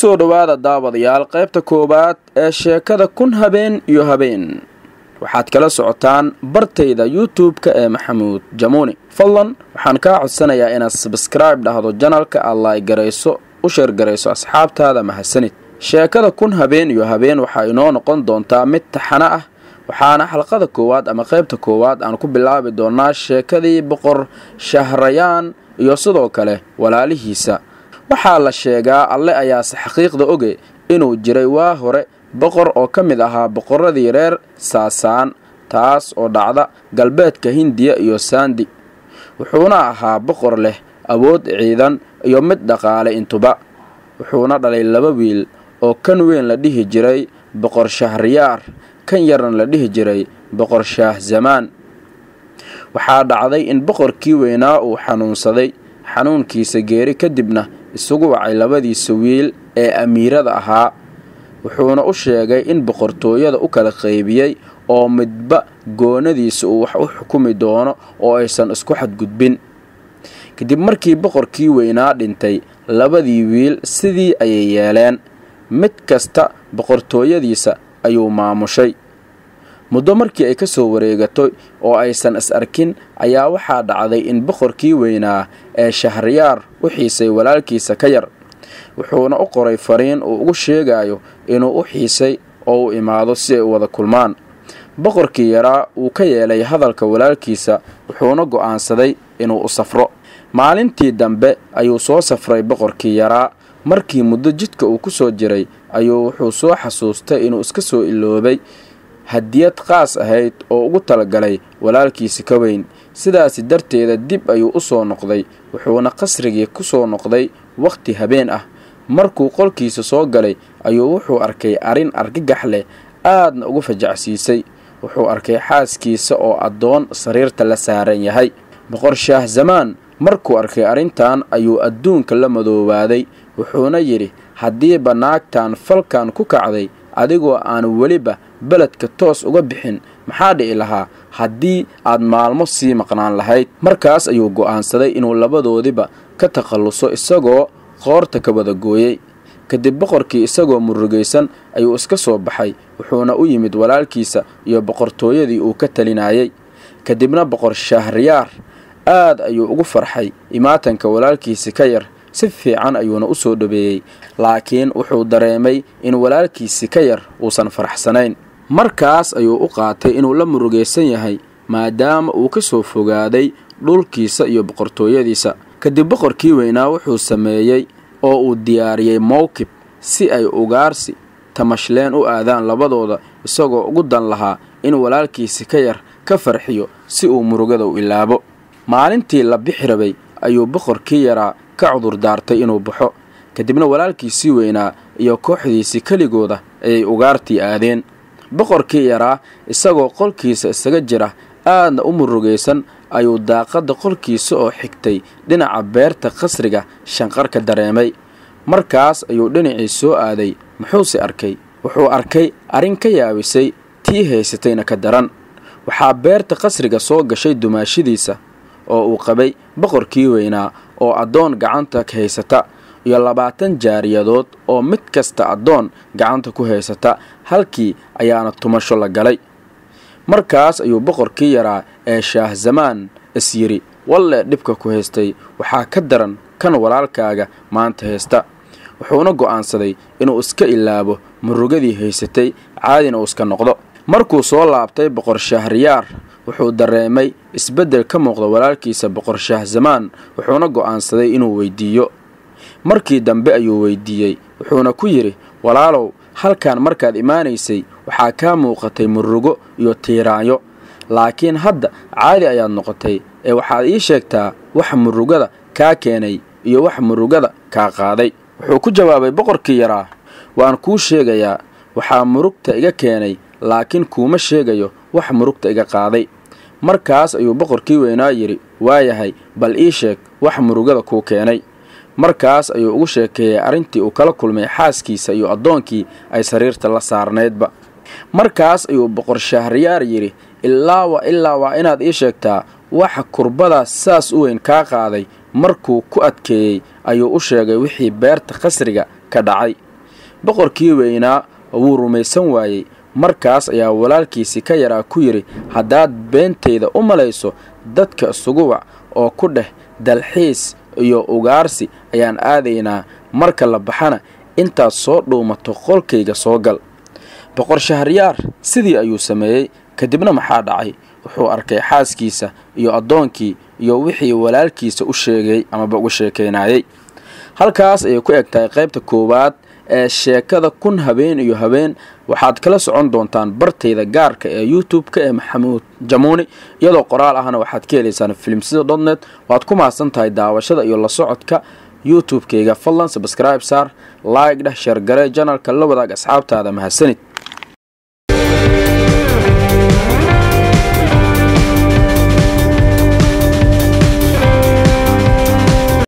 kusoo dhowaada daawadayaal qaybta koowaad ee sheekada kun habeen iyo habeen waxaad kala socotaan bartayda youtube-ka ee maxamuud jamuuni fadlan waxaan kaa codsanayaa inaad sabskribe dhahdo janalka aad laaygarayso u sheergarayso asxaabtaada mahadsanid sheekada kun habeen iyo habeen waxaa inoo noqon doontaa mid taxano ah waxaana xalqada koowaad ama qaybta koowaad aan ku bilaabi doonaa sheekadii boqor shahrayaan iyo sidoo kale walaalihiisa waxaa la sheegaa alle ayaase xaqiiqda oge inuu jiray waa hore boqor oo ka mid ahaa boqorradii reer saasaan taas oo dhacda galbeedka hindiya iyo saandi wuxuuna ahaa boqor leh awood ciidan iyo mid dhaqaale intuba wuxuuna dhalay laba wiil oo kan weyn la dhihi jiray boqor shahriyaar kan yarna la dhihi jiray boqor shaah zamaan waxaa dhacday in boqorkii weynaa uu xanuunsaday xanuunkiisa geeri kadibna isugu wacay labadiisa wiil ee amiirada ahaa wuxuuna u sheegay in boqortooyada u kala qaybiyey oo midba goonadiisa uu wax u xukumi doono oo aysan isku xadgudbin kadib markii boqorkii weynaa dhintay labadii wiil sidii ayay yeeleen mid kasta boqortooyadiisa ayuu maamushay muddo markii ay ka soo wareegatay oo aysan is arkin ayaa waxaa dhacday in boqorkii weynaa ee shahriyaar u xiisay walaalkiisa ka yar wuxuuna u qoray fariin uu ugu sheegayo inuu u xiisay oo u imaado si ay u wada kulmaan boqorkii yaraa uu ka yeelay hadalka walaalkiisa wuxuuna go'aansaday inuu u safro maalintii dambe ayuu soo safray boqorkii yaraa markii muddo jidka uu ku soo jiray ayuu wuxuu soo xasuustay inuu iska soo iloobay hadiyad qaas ahayd oo ugu talagalay walaalkiisi ka weyn sidaasi darteeda dib ayuu u soo noqday wuxuuna qasrigii ku soo noqday wakhti habeen ah markuu qolkiisa soo galay ayuu wuxuu arkay arrin argagax leh aadna ugu fajacsiisay wuxuu arkay xaaskiisa oo addoon sariirta la saaran yahay boqor shaah zamaan markuu arkay arrintan ayuu adduunka la madoobaaday wuxuuna yidhi haddiiba naagtan falkan ku kacday adigoo aan weliba beledka toos uga bixin maxaa dhici lahaa haddii aad maalmo sii maqnaan lahayd markaas ayuu go'aansaday inuu labadoodiba ka takhalluso isagoo qoorta ka wada gooyey kadib boqorkii isagoo murugaysan ayuu iska soo baxay wuxuuna u yimid walaalkiisa iyo boqortooyadii uu ka talinayay kadibna boqor shahriyaar aad ayuu ugu farxay imaatanka walaalkiisi ka yar si fiican ayuuna u soo dhabeeyey laakiin wuxuu dareemay in walaalkiisi ka yar uusan faraxsanayn markaas ayuu u qaatay inuu la murugaysan yahay maadaama uu ka soo fogaaday dhulkiisa iyo boqortooyadiisa kadib boqorkii weynaa wuxuu sameeyey oo uu diyaariyey mowkib si ay ugaarsi tamashleen u aadaan labadooda isagoo ugu dan lahaa in walaalkiisi ka yar ka farxiyo si uu murugada u ilaabo maalintii la bixi rabay ayuu boqorkii yaraa ka cudur daartay inuu baxo kadibna walaalkiisii weynaa iyo kooxdiisii keligooda ayay ugaartii aadeen boqorkii yaraa isagoo qolkiisa isaga jira aadna u murugaysan ayuu daaqadda qolkiisa oo xigtay dhinaca beerta qasriga shanqarka dareemay markaas ayuu dhinacii soo aaday muxuuse arkay wuxuu arkay arrin ka yaabisay tii haysatayna ka daran waxaa beerta qasriga soo gashay dumaashidiisa oo uu qabay boqorkii weynaa oo addoon gacanta ka haysata iyo labaatan jaariyadood oo mid kasta addoon gacanta ku haysata halkii ayaana tumasho la galay markaas ayuu boqorkii yaraa ee shaah zamaan is yidhi wallee dhibka ku haystay waxaa ka daran kan walaalkaaga maanta haysta wuxuuna go'aansaday inuu iska ilaabo murugadii haysatay caadina uu iska noqdo markuu soo laabtay boqor shahriyaar wuxuu dareemay isbeddel ka muuqda walaalkiisa boqor shaah zamaan wuxuuna go'aansaday inuu weydiiyo markii dambe ayuu weydiiyey wuxuuna ku yidhi walaalow halkan markaad imaanaysay waxaa kaa muuqatay murugo iyo tiiraanyo laakiin hadda caadi ayaad noqotay ee waxaad ii sheegtaa wax murugada kaa keenay iyo wax murugada kaa qaaday wuxuu ku jawaabay boqorkii yaraa waan kuu sheegayaa waxaa murugta iga keenay laakiin kuuma sheegayo wax murugta iga qaaday markaas ayuu boqorkii weynaa yidhi waayahay bal ii sheeg wax murugada kuu keenay markaas ayuu ugu sheekeeyey arrintii uu kala kulmay xaaskiisa iyo addoonkii ay sariirta la saarnaydba markaas ayuu boqor shahriyaar yidhi ilaa wa ilaa waa inaad ii sheegtaa waxa kurbadaas saas u weyn kaa qaaday markuu ku adkeeyey ayuu u sheegay wixii beerta qasriga ka dhacay boqorkii weynaa wuu rumaysan waayey markaas ayaa walaalkiisii ka yaraa ku yidhi haddaad beentayda u malayso dadka isugu wac oo ku dheh dalxiis iyo ugaarsi ayaan aadaynaa marka la baxana intaad soo dhuumato qolkayga soo gal boqor shahriyaar sidii ayuu sameeyey kadibna maxaa dhacay wuxuu arkay xaaskiisa iyo addoonkii iyo wixii walaalkiisa u sheegay amaba uga sheekaynaayey halkaas ayay ku eg tahay qaybta koowaad ee sheekada kun habeen iyo habeen waxaad kala socon doontaan bartayda gaarka ee youtube-ka ee maxamuud jamuuni iyadoo qoraal ahna waxaad ka helaysaan filimsida dotnet waad ku mahadsan tahay daawashada iyo la socodka youtube-kayga fadlan sabscribe saar like dheh sheergare janalka la wadaag asxaabtaada mahadsanid